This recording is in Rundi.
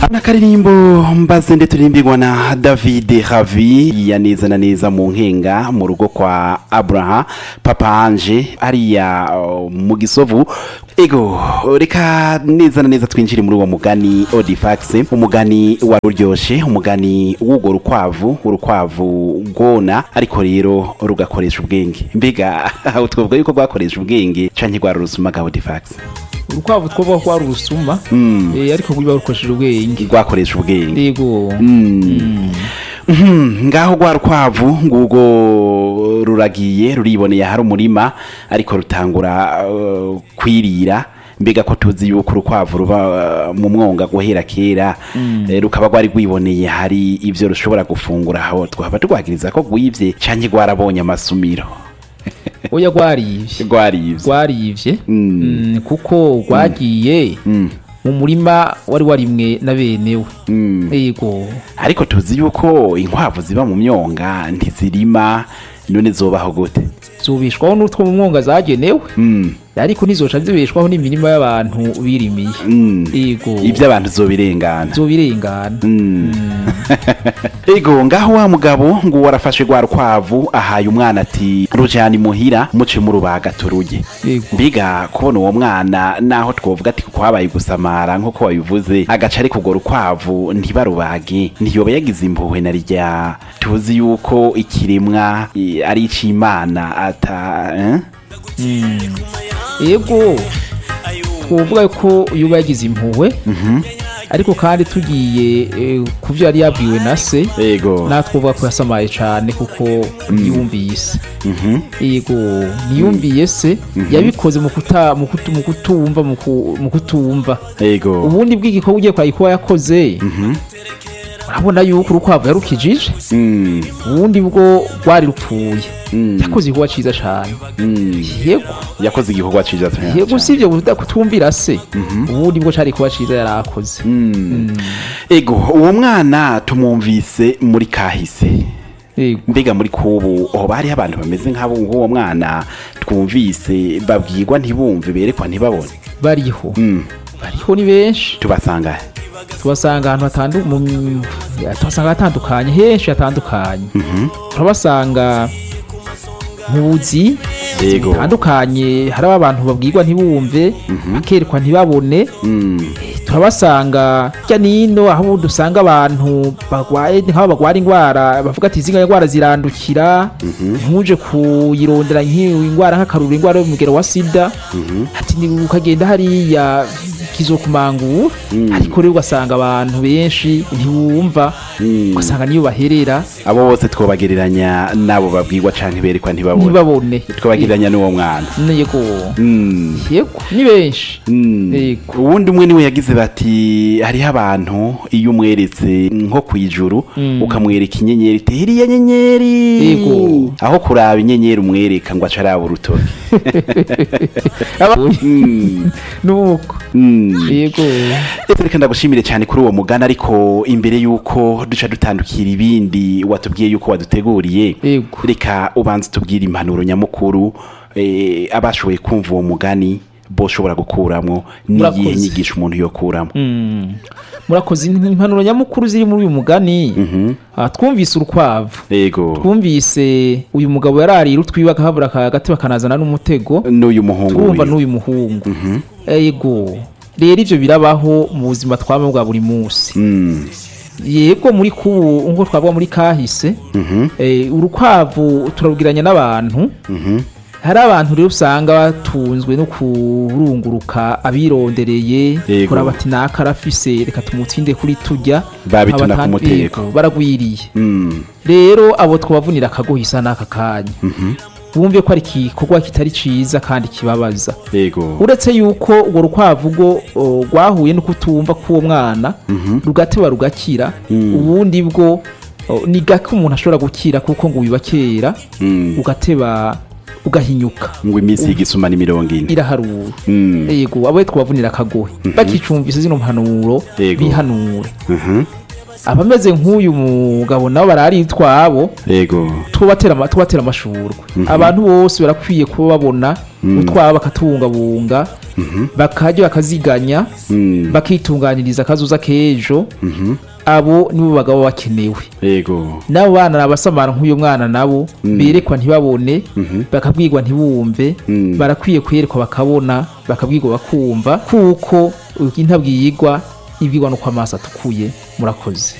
n'akaririmbo mbaze ndetse turimbirwa na david havi ya neza na neza mu nkenga mu rugo kwa abraha papa anje hariya uh, mu gisovu ego reka neza na neza twinjire muri uwo mugani odifax umugani wari uryoshe umugani w'urwo rukwavu urukwavu rwona ariko rero rugakoresha ubwenge mbega twavuga yuko rwakoresha ubwenge canke rwari urusuma odifax urukwavu twovuga ko ari urusuma eh, ariko rwiba rukoresheje ubwenge rwakoresha ubwenge yego Mhm, ngaho rwa rukwavu ngubwo ruragiye ruriboneye hari umurima ariko rutangura uh, kwirira mbega ko tuzi yuko urukwavu ruba uh, mu mwonga guhera kera eh, rukaba rwari rwiboneye hari ivyo rushobora gufungura aho twaba turwagiriza ko rwivye canke rwarabonye amasumiro oya rwarivye rwarivye rwarivye Mm. Mm, kuko rwagiye Mm, mu murima wari warimwe na benewe mm. yego ariko tuzi yuko inkwavu ziba mu myonga ntizirima none zobaho gute zubishwaho n'utwo mu mwonga zagenewe Mm, ariko ntizoca zibeshwaho n'imirima y'abantu birimiye mm. yego ibyo abantu zobirengana zobirengana ego ngaho wa mugabo ngo warafashe rwa rukwavu ahaye umwana ati rujyana imuhira muce murubaga turuje yego mbiga kubona uwo mwana naho twovuga ati kuko habaye gusamara nk'uko wabivuze agaca ariko urwo rukwavu ntibarubage ntiyoba yagize impuhwe na rya tuzi yuko ikiremwa eh, ari ic'imana ata eh? yego twovuga ko yuba yagize impuhwe ariko kandi tugiye eh, ku byo yari yabwiwe na se ego natwe twovuga ko yasamaye cyane kuko yumvise Mhm. yego ntiyumviye se yabikoze mu kuta- mu kutu- mu kutumva mu ku- mu kutumva ego ubundi bw'igikorwa ugiye kwari kuba yakoze urabona yuko urukwavu yarukijije Mm, ubundi bwo rwari rupfuye mm, yakoze igikorwa cyiza cyane mm. yego yakoze igikorwa ciza cyane. yego usibye kuda- kutumvira se ubundi bwo cari kuba cyiza yari akoze Mm. ego uwo mwana tumwumvise muri kahise yego mbega muri kubu hoba hariho abantu bameze nk'abo nk'uwo mwana twumvise babwirwa ntibumve berekwa ntibabone bariho Mm. bariho ni benshi tubasanga he? tubasanga ahantu hatandu- mu- ya, tubasanga hatandukanye henshi hatandukanye turabasanga mu buzi Yego. butandukanye hariho abantu babwirwa ntibumve bakerekwa ntibabone Mm. turabasanga hirya n'ino aho dusanga abantu barwaye nk'abo barwara indwara bavuga ati izi ndwara zirandukira ntuje kuyirondera nk'iyo indwara nk'akaruru indwara y'umugero wa sida ati ni ukagenda hariya kizokumangura ariko rero ugasanga abantu benshi ntiwumva Mm. ugasanga niyo baherera abo bose twobagereranya n'abo babwirwa canke berekwa ntibabone ntibabone twobagereranya n'uwo mwana yego Mm. yego ni benshi Mm. Yego. uwundi umwe niwe yagize bati hariho abantu iyo umweretse nko ku ijuru ukamwereka inyenyeri iti iriya nyenyeri Yego. aho kuraba inyenyeri umwereka ngo ace araba urutoki Aba- Mm. nuko Mm. yego Ese reka ndagushimire cyane kuri uwo mugani ariko imbere yuko duca dutandukira ibindi watubwiye yuko waduteguriye yego reka ubanze tubwire impanuro nyamukuru eh, abashoboye kumva uwo mugani boshobora gukuramo n'iyihe Murakoze. nyigisho umuntu yokuramo Mm. murakoze impanuro nyamukuru ziri muri uyu mugani Ah, twumvise urukwavu yego twumvise uyu mugabo yararira utwiba akahabura akagati bakanazana n'umutego n'uyu muhungu twumva wiwe. n'uyu muhungu yego rero ibyo birabaho mu buzima twaba bwa buri munsi Mm. yego muri kubu nk'uko twavuga muri kahise Mhm. eh, urukwavu turabwiranya n'abantu Mhm. hari abantu rero usanga batunzwe no kurunguruka abirondereye Yego. kora bati naka arafise reka tumutinde kuri tujya Babituna Abatan- ku muteko. Yego, baragwiriye Mm. rero abo twabavunira akagohisa n'aka kanya bumve ko ari igikorwa kitari ciza kandi kibabaza yego uretse yuko urwo rukwavu rwo o, rwahuye no kutumva k'uwo mwana rugateba rugakira ubundi bwo o, ni gake umuntu ashobora gukira kuko ngo wiba kera Mm. ugateba ugahinyuka ngo iminsi y'igisuma ni mirongo ine iraharura Mm. yego abo twabavunira akagohe bakicumvise zino mpanuro Yego. bihanure Mhm. abameze nk'uyu mugabo nabo barari twabo yego tubatera ama- tubatera amashurwe abantu bose barakwiye kuba babona utwabo bakatubungabunga bakajya bakaziganya Mm. bakitunganiriza akazuza k'ejo abo nibo bagabo bakenewe yego n'abo bana ni abasamara nk'uyu mwana nabo berekwa ntibabone bakabwirwa ntibumve Mm. barakwiye kwerekwa bakabona bakabwirwa bakumva kuko intabwirwa ibwirwa nuko amaso atukuye murakoze